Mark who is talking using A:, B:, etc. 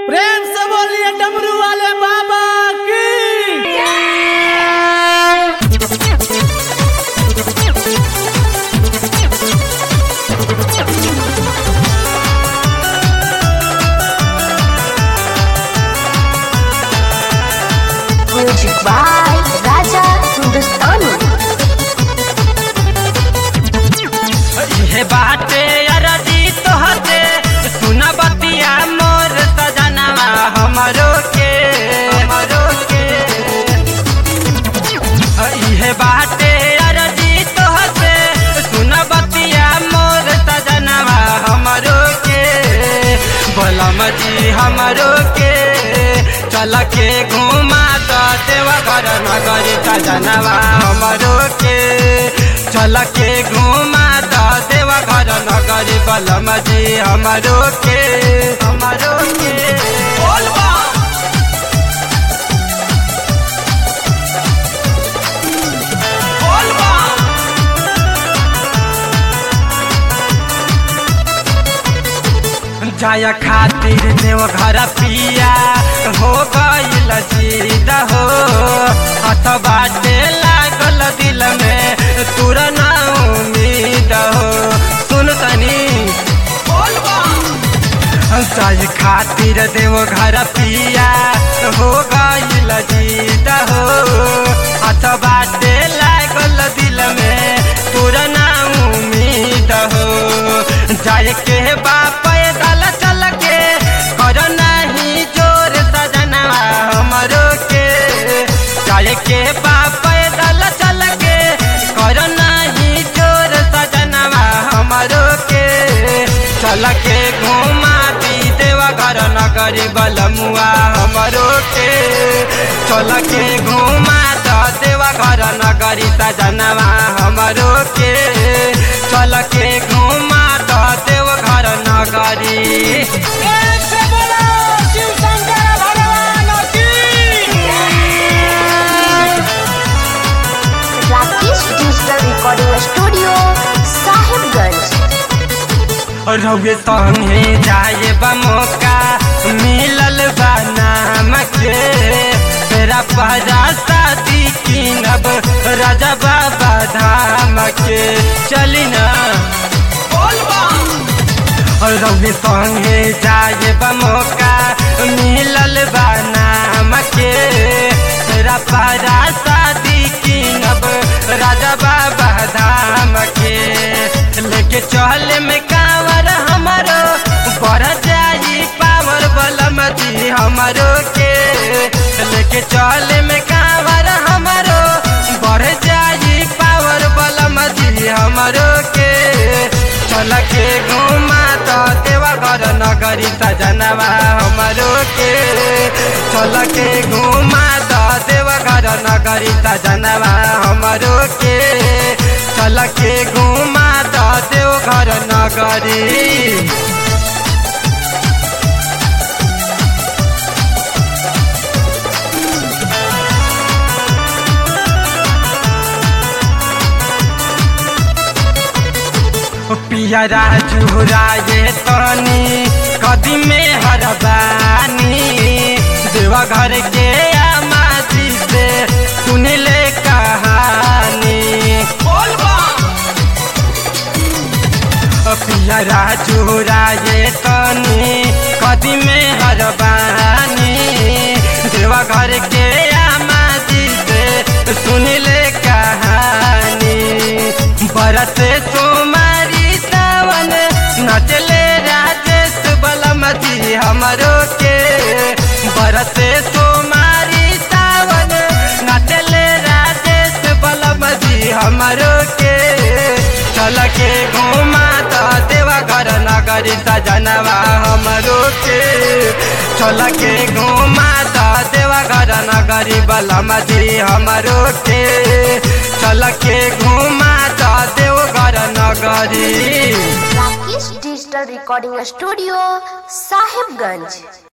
A: प्रेम से बोलिए डमरू वाले बाबा की
B: Music by Raja Hindustani.
C: हे बाटे अरजी तोहते सुन बतिया मोर सजनवा हमरो के हमरो के हे बाटे अरजी तोहते सुन बतिया मोर सजनवा हमरो के बोलम जी हमरो के चल के घुमा तो देवा घर नगर सजनवा हमरो के चल के घुमा तो देवा घर नगर बलम जी हमरो के हमरो के बोलबा बोलबा जाया खातिर देव घर पिया हो गईल जीद हो हथ बाटे लागल दिल में तुर ना उम्मीद हो सुन तनी जाय खातिर देव घर पिया हो गईल जीद हो हथ बाटे लागल दिल में तुर ना उम्मीद हो जाय के बाप पैदल चल के कर नहीं जोर सजनवा हमरो के जाय के बाप पैदल चल के कर नहीं जोर सजनवा हमरो के चल के घुमा दी देवा घर नगरी बलमुआ हमरो के चल के घुमा द देवा घर नगरी सजनवा हमरो के चल के घुमा द देव घर नगरी
A: प्रेम से बोलो शिव शंकर भगवान की
B: Rakesh Digital Recording Studio, Sahibganj.
C: रउए संगे जाए बा मौका मिलल बा नाम के तेरा पहरा शादी किनब राजा बाबा धाम के चली ना रउए संगे जाए बा मौका मिलल बा नाम के तेरा पहरा शादी किनब राजा बाबा धाम के लेके चल में कांवर हमारो बढ़ जाई पावर बलम जी हमारो के लेके चल में कांवर हमारो बढ़ जाई पावर बलम जी हमारो के चल के घुमा तो देवा घर नगरी सजनवा हमारो के चल के घुमा तो देवा घर नगरी सजनवा हमारो के चल के घुमा तो देव घर नगरी पिया राजू राजे तनी कदी में हरबानी देवा घर के आमाजी से सुन ले कहानी पिया राजू राजे तनी कदी में हरबानी देवा घर के आमाजी से सुन ले कहानी बरत सोमारी सावन नचले राजेश बलमती हमरो के बरत सोमारी सावन नचले राजेश बलमती हमरो के चल के घुमा तो देवा घर नगरी सजनवा हमरो के चल के घुमा तो देवा घर नगरी बलमती हमरो के चल के घुमा तो देव घर नगरी
B: Rakesh Digital Recording Studio, Sahibganj.